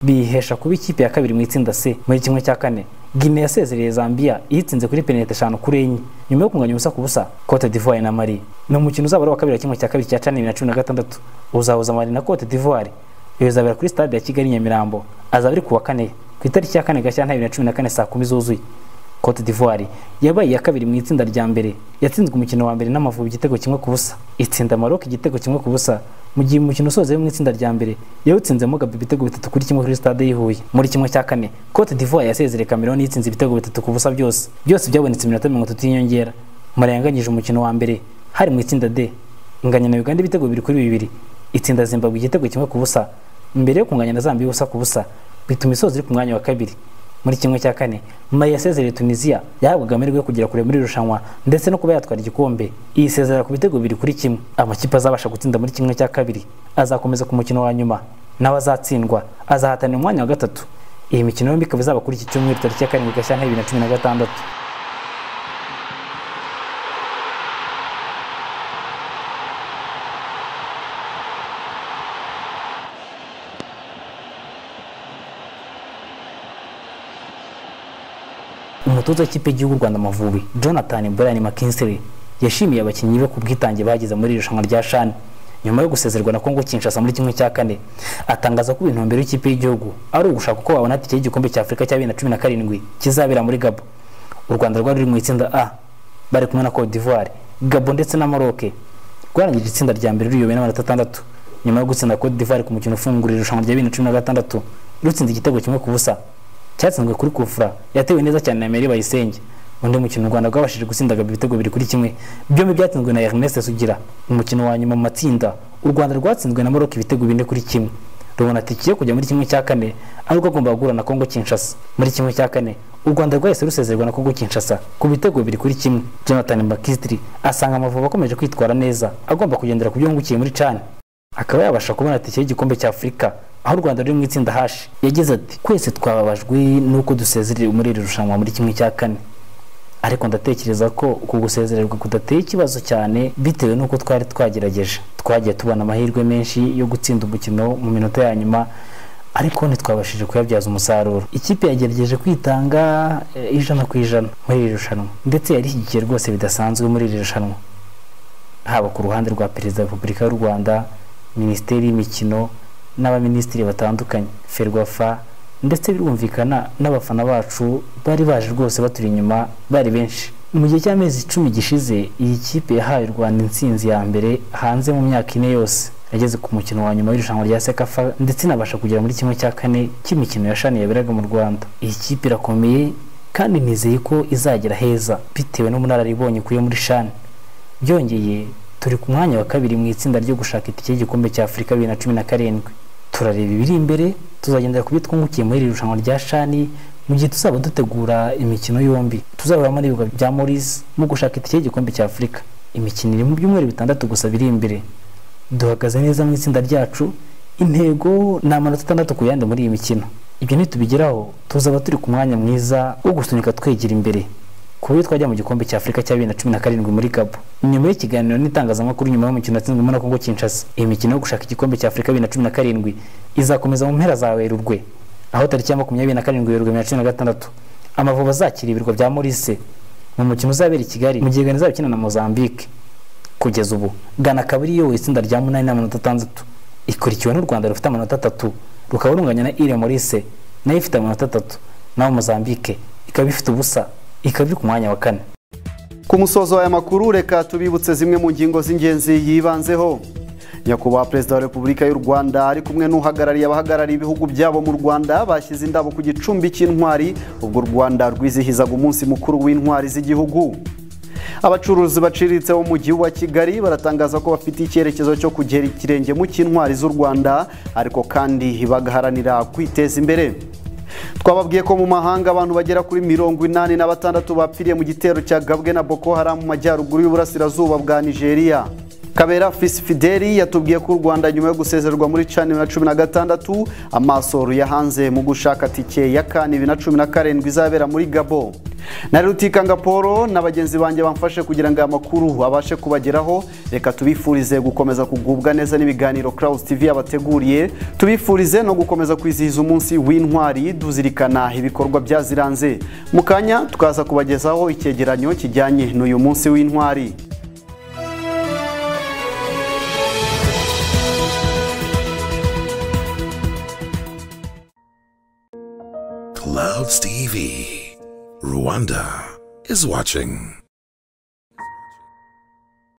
bihesha kuba ikipe ya kabiri mu itsinda c muri kimwe cya kane gine yasezereye zambia iyitsinze kuri penalite eshanu kuri enye nyuma yo kunganya ubusa ku busa cote d'ivoire na mali ni umukino uzaba ari uwa kabiri wa kimwe cya kabiri cya cana bibiri na cumi na gatandatu uzahuza mali na cote d'ivoire iyo izabera kuri stade ya kigali nyamirambo azaba ari ku wa kane ku itariki ya kane gashyantare bibiri na cumi na kane saa kumi zuzuye cote d'ivoire yabaye iya kabiri mu itsinda rya mbere yatsinzwe umukino wa mbere n'amavubi igitego kimwe ku busa itsinda maroc igitego kimwe ku busa mu gihe umukino usoze mu itsinda rya mbere yawutsinzemo gabi ibitego bitatu kuri kimwe kuri stade y'ihuye muri kimwe cya kane cote d'ivoire yasezereye cameroon yitsinze ibitego bitatu ku busa byose byose byabonetse iminota mirongo itatu y'inyongera murayanganyije umukino wa mbere hari mu itsinda d inganya na uganda ibitego bibiri kuri bibiri itsinda zimbabwe igitego kimwe ku busa mbere yo kunganya na zambia ubusa ku busa bituma isoza iri ku mwanya wa kabiri muri kimwe cya kane mari yasezereye tunisiya yahabwaga amahirwe yo kugera kure muri irushanwa ndetse no kuba yatwara igikombe iyi sezera ku bitego bibiri kuri kimwe amakipe azabasha gutsinda muri kimwe cya kabiri azakomeza ku mukino wa nyuma nawe azatsindwa azahatanira umwanya wa gatatu iyi mikino yombi ikaba izaba kuri iki cyumweru tariki ya karindwi gashyantare bibiri na cumi na gatandatu umutoza w'ikipe y'igihugu rwanda amavubi jonathan brian mckinsley yashimiye abakinnyi be ku bwitange bagize muri irushanwa rya shani nyuma yo gusezerwa na kongo kinshasa muri kimwe cya kane atangaza ko intumbero y'ikipe y'igihugu ari ugushaka uko babona itike y'igikombe cya afurika cya bibiri na cumi na karindwi kizabera muri gabo u rwanda rwari ruri mu itsinda a bari kumwe na cote d'ivoire gabo ndetse na maroke rwarangije itsinda rya mbere ruriyobowe n'amanota atandatu nyuma yo gutsinda cote d'ivoire ku mukino ufungura irushanwa rya bibiri na cumi na gatandatu rutsinze igitego kimwe ku busa cyatsinzwe kuri kufura yatewe neza cyane na meri bayisenge undi mukino u rwanda rwabashije gutsinda ibitego bibiri kuri kimwe byombi byatsinzwe na ernest sugira umukino wa nyuma mu matsinda u rwanda rwatsinzwe na maroc ibitego bine kuri kimwe rubona tike yo kujya muri kimwe cya kane ariko agomba guhura na kongo kinshasa muri kimwe cya kane u rwanda rwahise rusezerwa na kongo kinshasa ku bitego bibiri kuri kimwe jonathan bakistri asanga amavubi akomeje kwitwara neza agomba kugendera ku byo yungukiye muri cani akaba yabasha kubona tike y'igikombe cya afurika aho u rwanda ruri mu itsinda hashi yagize ati twese twababajwe n'uko dusezerere muri iri rushanwa muri kimwe cya kane ariko ndatekereza ko uku gusezererwa kudateye ikibazo cyane bitewe n'uko twari twagerageje twagiye tubona amahirwe menshi yo gutsinda umukino mu minota ya nyuma ariko ntitwabashije kuyabyaza umusaruro ikipe yagerageje kwitanga ijana ku ijana muri iri rushanwa ndetse yarishyigikiye rwose bidasanzwe muri iri rushanwa haba ku ruhande rwa perezida wa repubulika y'u rwanda minisiteri y'imikino n'abaminisitiri batandukanye ferwafa ndetse birumvikana n'abafana bacu bari baje rwose baturi inyuma bari benshi mu gihe cy'amezi icumi gishize iyi kipe yahaye u rwanda intsinzi ya mbere hanze mu myaka ine yose yageze ku mukino wa nyuma w'irushanwa rya sekafa ndetse inabasha kugera muri kimwe cya kane cy'imikino yashani yaberaga mu rwanda iyi kipe irakomeye kandi nizeye ko izagera heza bitewe n'ubunararibonye ukuye muri shani byongeye turi ku mwanya wa kabiri mu itsinda ryo gushaka itike y'igikombe cya afurika bibiri na cumi na karindwi turareba ibiri imbere tuzagendera ku byo twungukiye muri iri rushanwa rya shani mu gihe tuzaba dutegura imikino yombi tuzahuramo n'ibibuga bya morisi mu gushaka itike y'igikombe cya afurika imikino iri mu byumweru bitandatu gusa biri imbere duhagaze neza mu itsinda ryacu intego ni amanota atandatu ku yandi muri iyi mikino ibyo nitubigeraho tuzaba turi ku mwanya mwiza wo gusunika twegera imbere ku buryo twajya mu gikombe cya afurika cya bibiri na cumi na karindwi muri gabo nyuma y'ikiganiro n'itangazamakuru nyuma y'umukino watsinzwemo na kongo kinshasa iyi mikino yo gushaka igikombe cya afurika bibiri na cumi na karindwi izakomeza mu mpera za werurwe aho tariki ya makumyabiri na karindwi werurwe bibiri na cumi na gatandatu amavubi azakira ibirwa bya morise mu mukino uzabera i kigali mu gihe gana izaba ikina na mozambique kugeza ubu gana akaba ariyo itsinda rya munani n'amanota atandatu ikurikiwe n'u rwanda rufite amanota atatu rukaba runganya na ire morise nayo ifite amanota atatu naho mozambique ikaba ifite ubusa ikaba iri ku mwanya wa kane ku musozo w'aya makuru reka tubibutse zimwe mu ngingo z'ingenzi yibanzeho nyakubahwa perezida wa repubulika y'u rwanda ari kumwe n'uhagarariye abahagarariye ibihugu byabo mu rwanda bashyize indabo ku gicumbi cy'intwari ubwo u rwanda rwizihizaga umunsi mukuru w'intwari z'igihugu abacuruzi baciriritse bo mu gihugu wa kigali baratangaza ko bafite icyerekezo cyo kugera ikirenge mu cy'intwari z'u rwanda ariko kandi bagaharanira kwiteza imbere twababwiye ko mu mahanga abantu bagera kuri mirongo inani na batandatu bapfiriye mu gitero cya gabwe na boko haram mu majyaruguru y'uburasirazuba bwa nigeria kabera fisi fideli yatubwiye ko u rwanda nyuma yo gusezerwa muri cani na cumi na gatandatu amaso ruyahanze mu gushaka tike ya kane bibiri na cumi na karindwi izabera muri gabo nari rutikanga paul na bagenzi banjye bamfashe kugira ngo aya makuru abashe kubageraho reka tubifurize gukomeza kugubwa neza n'ibiganiro Clouds tv yabateguriye tubifurize no gukomeza kwizihiza umunsi w'intwari duzirikana ibikorwa byaziranze mu kanya tukaza kubagezaho icyegeranyo kijyanye n'uyu munsi w'intwari Clouds TV. Rwanda is watching.